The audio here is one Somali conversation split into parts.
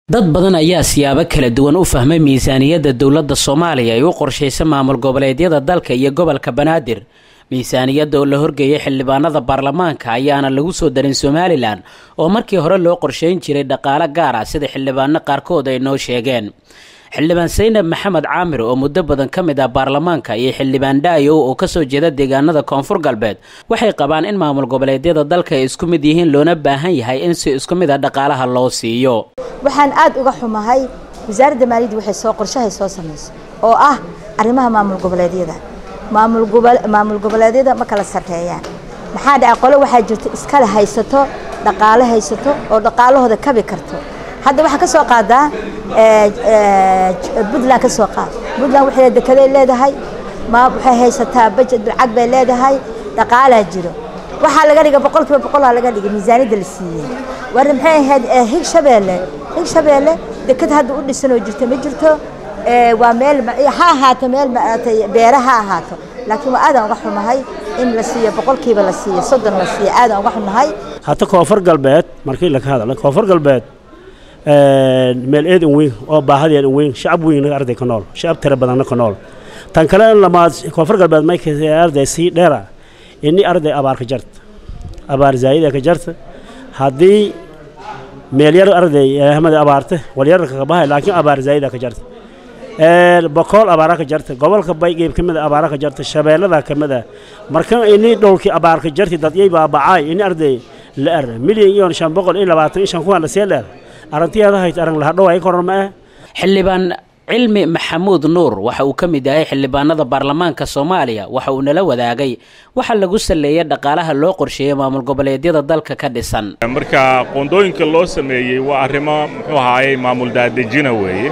dad badan ayaa siyaabo kala duwan u fahmay miisaaniyadda dowladda soomaaliya ay u qorshaysa maamul goboleedyada dalka iyo gobolka banaadir miisaaniyadda oo la horgeeyay xildhibaanada baarlamaanka ayaana lagu soo darin somalilan oo markii hore loo qorshayn jiray dhaqaale gaar ah sida xildhibaano qaarkood ay noo sheegeen xildhibaan saynab maxamed caamir oo muddo badan ka mid ah baarlamaanka iyo xildhibaan dhaayow oo kasoo jeeda deegaanada koonfur galbeed waxay qabaan in maamul goboleedyada dalka ay isku mid yihiin loona baahan yahay in si isku mid a dhaqaalaha loo siiyo waxaan aad uga xumahay wasaaradda maaliyadda waxay soo qorshahay soo samayso oo ah arrimaha maamul goboleedyada maamul gobol maamul goboleedyada ma kala sarreeyaan maxaa dhaca qole waxaa jirta iskale haysato dhaqaale haysato oo dhaqaalahooda kabi karto hadda waxaa ka soo qaadaa puntland ka soo qaad puntland waxay dekeday leedahay ma waxay haysataa bajet lacag bay leedahay dhaqaalaa jiro waxaa laga dhigay boqol kiiba boqolaa laga dhigay miisaaniyadda la siiyey war maxay ahayd higshabeelle higshabeelle deked hadda u dhisan oo jirto ma jirto waa meel ha ahaato meel maatay beera ha ahaato laakiin waa aadaan uga xumahay in la siiyo boqolkiiba la siiyo soddon la siiyo aadaan uga xumahay hata koonfur galbeed markii laga hadla koonfur galbeed meel eed weyn oo baahadeed weyn shacab weyn arday ka nool shacab tira badanna ka nool tan kale lamaad koonfur galbeed markay arday sii dheera ini arday abaar ka jarta abaar zaayida ka jarta haddii meel yar arday ahmada abaarta walyarka ka bahay laakiin abaar zaayida ka jarta bokool abaara ka jarta gobolka baygeeb ka mid a abaara ka jarta shabeellada ka mid a marka ini dhowlkii abaar ka jarti dadyay baabacaay ini arday la er milyan iyo shan boqol iyo labaatan iyo shan kuwan la see dheer arrintiyaada hayt arang lahadhow ay koran ma ah xildhibaan cilmi maxamuud nuur waxa uu ka mid yahay xildhibaanada baarlamaanka soomaaliya waxa uu nala wadaagay waxa lagu saleeyay dhaqaalaha loo qorsheeyay maamul goboleedyada dalka ka dhisan marka qoondooyinka loo sameeyey waa arrimo muxuu ahaayey maamul daadejina weeye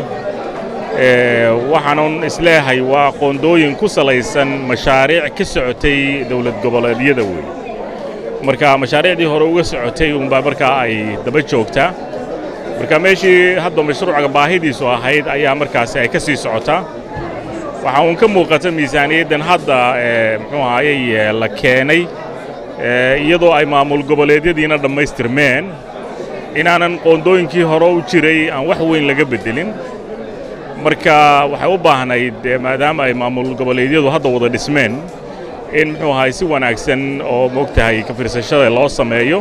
waxaanan isleeyahay waa qoondooyin ku salaysan mashaariic ka socotay dowlad goboleedyada weeye marka mashaariicdii hore uga socotay unbaa markaa ay daba joogtaa marka meeshii hadda mashruuca baahidiisu ahayd ayaa markaasi ay ka sii socotaa waxaa uun ka muuqata miisaaniyaddan hadda muxuu ahaayey la keenay iyadoo ay maamul goboleedyadiina dhammaystirmeen inaanan qoondooyinkii hore u jiray aan wax weyn laga beddelin marka waxay u baahnayd maadaama ay maamul goboleedyadu hadda wada dhismeen in muxuu ahaay si wanaagsan oo moogtahay ka fiirsashada loo sameeyo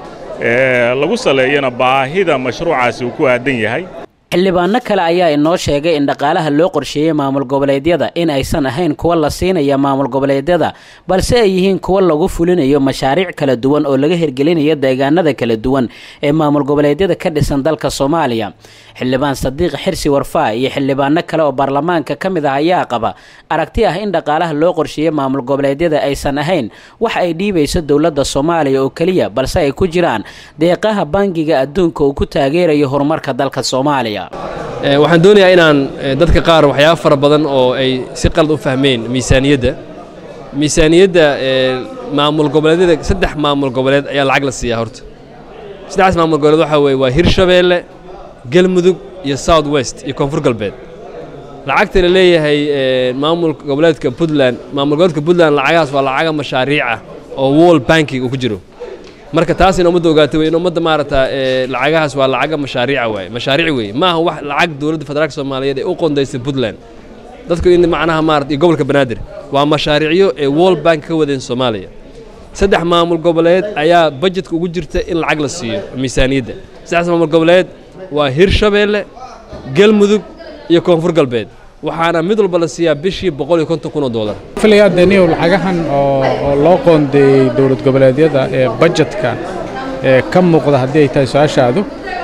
lagu saleeyana baahida mashruucaasi uu ku aadan yahay xildhibaano kale ayaa inoo sheegay in dhaqaalaha loo qorsheeyey maamul goboleedyada in aysan ahayn kuwa la siinaya maamul goboleedyada balse ay yihiin kuwa lagu fulinayo mashaariic kala duwan oo laga hirgelinayo deegaanada kala duwan ee maamul goboleedyada ka dhisan dalka soomaaliya xildhibaan sadiiq xirsi warfaa iyo xildhibaano kale oo baarlamaanka ka mid ah ayaa qaba aragti ah in dhaqaalaha loo qorsheeyey maamul goboleedyada aysan ahayn wax ay dhiibayso dowladda soomaaliya oo keliya balse ay ku jiraan deeqaha bangiga adduunka uu ku taageerayo horumarka dalka soomaaliya waxaan doonayaa inaan dadka qaar waxyaaba fara badan oo ay si qalad u fahmeen miisaaniyadda miisaaniyadda maamul goboleedyada saddex maamul goboleed ayaa lacag la siiyaa horta saddexdaas maamul goboleed waxaa weeye waa hirshabeelle galmudug iyo south west iyo koonfur galbeed lacagta la leeyahay maamul goboleedka puntland maamul goboleedka puntland lacagahaas waa lacaga mashaariic ah oo wall banking uu ku jiro marka taas in ummadda ogaatay wey in ummadda maarata lacagahaas waa lacaga mashaariica waaye mashaariic weeye maaha wax lacag dowladda federaalka soomaaliyeed ee u qondaysay puntland dadku in macnaha maarata iyo gobolka banaadir waa mashaariicyo ee wall bank ka wadeen soomaaliya saddex maamul goboleed ayaa bajetka ugu jirta in lacag la siiyo miisaaniyadda saddexdaas maamul goboleed waa hirshabeelle galmudug iyo koonfur galbeed waxaana mid walba la siiyaa bishii boqol iyo konton kun oo doolar filaya daniyow lacagahan oo loo qoondeeyey dowlad goboleedyada ee bajetka ee ka muuqda haddii ay tahay su-aashaadu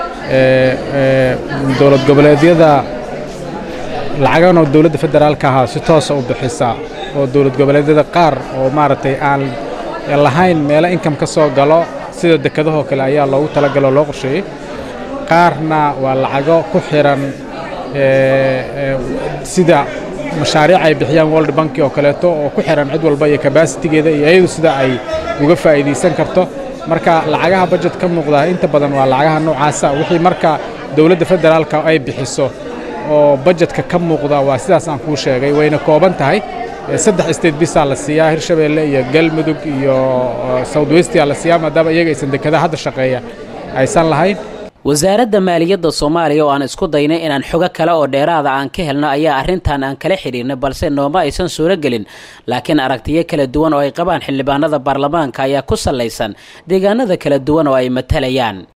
dowlad goboleedyada lacagan oo dowladda federaalka ahaa si toosa u bixisa oo dowlad goboleedyada qaar oo maaragtay aan lahayn meelo inkam ka soo galo sida dekedahoo kale ayaa loogu talagaloo loo qorsheeyey qaarna waa lacago ku xiran sida mashaariic ay bixiyaan world banki oo kaleeto oo ku xiran cid walba iyo kabasitigeeda iyo iyadu sida ay uga faa'iidaysan karto marka lacagaha bajet ka muuqda inta badan waa lacagaha noocaasa wixii marka dowladda federaalka ay bixiso oo bajetka ka muuqda waa sidaas aan kuu sheegay wayna kooban tahay saddex state bisaa la siiyaa hirshabeelle iyo galmudug iyo south westia la siiyaa maadaama iyaga aysan dekedaha hadda shaqeeya aysan lahayn wasaaradda maaliyadda soomaaliya oo aan isku daynay inaan xogo kale oo dheeraada aan ka helno ayaa arrintan aan kala xidhiirnay balse nooma aysan suuro gelin laakiin aragtiyo kala duwan oo ay qabaan xildhibaanada baarlamaanka ayaa ku sallaysan deegaanada kala duwan oo ay matalayaan